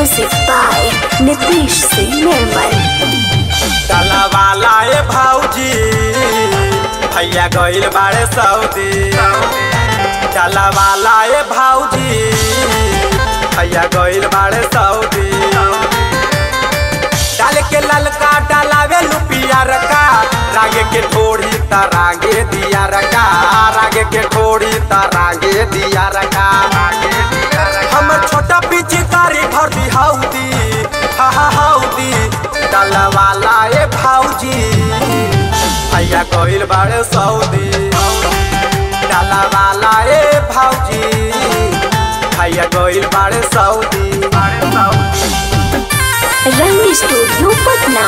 Music by Nitish Singh Nirmal. डाला वाला ए भौजी भैया गइल बाड़े सऊदी डाला वाला ए भौजी भैया गइल बाड़े सऊदी डाल के ललका डालावे लुपिया रका रागे के ठोड़ी ता रागे दिया रका रागे के ठोड़ी ता रागे दिया रका हमर छोटा पिचकारी भर दी हाउदी हा हा हाउदी डाला वाला ए भौजी भैया गइल बाड़े सऊदी डाला वाला ए भौजी भैया गइल बाड़े सऊदी बाड़े सऊदी Rang Studio Patna.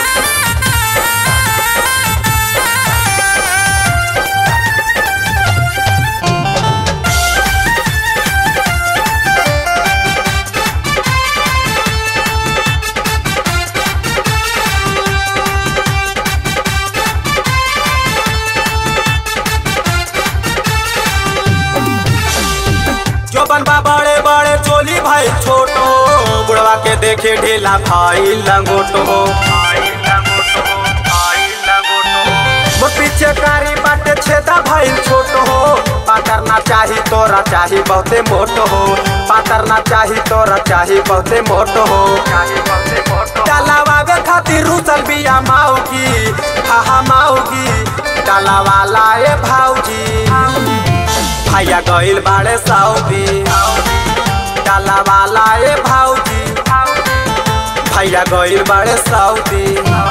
जोबन बा बड़े बड़े चोली भाई छोटो बुढ़वा के देखे ढीला भाई लंगोटो मोर पीछे कारी बाटे छेदा भाई छोटो हो पाटर ना चाही तोरा चाही बहुते मोटो हो पाटर ना चाही तोरा चाही बहुते मोटो हो डालावावे खातिर रूसल बिया माऊगी हा हा माऊगी डाला वाला ए भाऊजी भैया गइल बाड़े सऊदी डाला वाला ए भौजी भैया गइल बाड़े सऊदी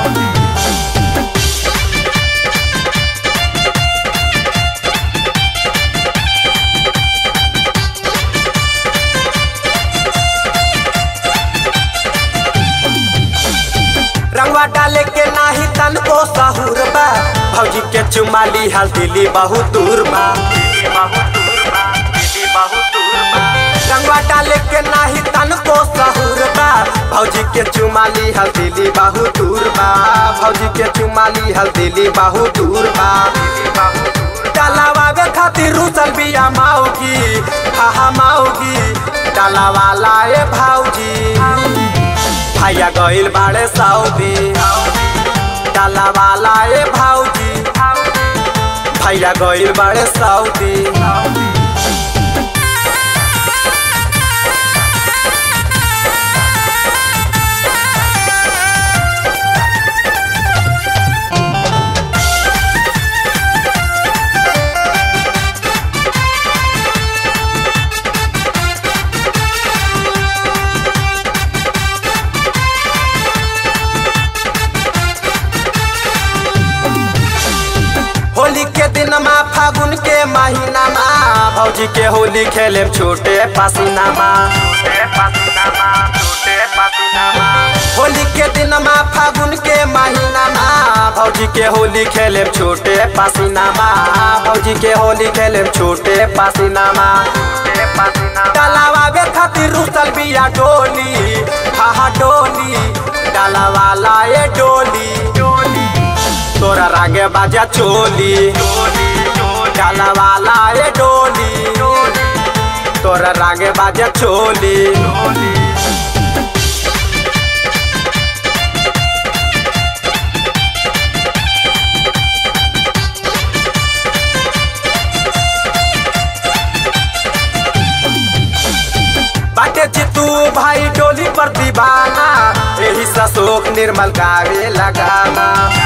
रंगवा डाले के नाही तन को सहूर बा भौजी के चुमाली हाल दिली बहुत दूर बा रंगवा डाले के नाही तन को सहूर बा भौजी के चुमाली हल दिली बहुत दूर बा भौजी के चुमाली हल दिली बहुत दूर बा डालावावे खातिर रूसल बिया माऊगी हा हा माऊगी डाला वाला ए भौजी भैया गइल बाड़े सऊदी डाला वाला ए भौजी भैया गइल बाड़े सऊदी होली के दिन मा फागुन के महीना मा भौजी के होली खेले छोटे पसीना मा होली के दिन मा फागुन के महीना मा भौजी के होली खेले छोटे पसीना मा भौजी के होली खेले छोटे पसीना मा डालावा खातिर रुसल बिया डोली हा हा डोली डाला वाला ए डोली तोरा रागे बाजा चोली डाला वाला ए डोली तोरा रागे बाजा चोली बाटे चितू भाई डोली पर दीवाना यही ससोक निर्मल गावे लगाना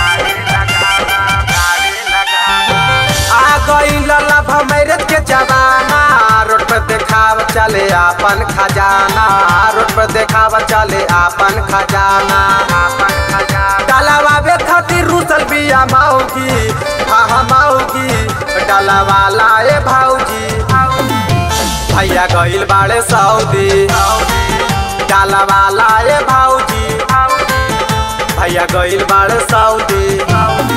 आ गई लल्लभ मैरत के जमाना रोड पर देखाव चले आपन खजाना रोड पर देखाव चले आपन खजाना डालावा खातिर रूसल बिया माऊगी हा हा माऊगी डालावाला ए भाऊजी भैया गइल बाड़े सऊदी डाला वाला ए भौजी भैया गइल बाड़े सऊदी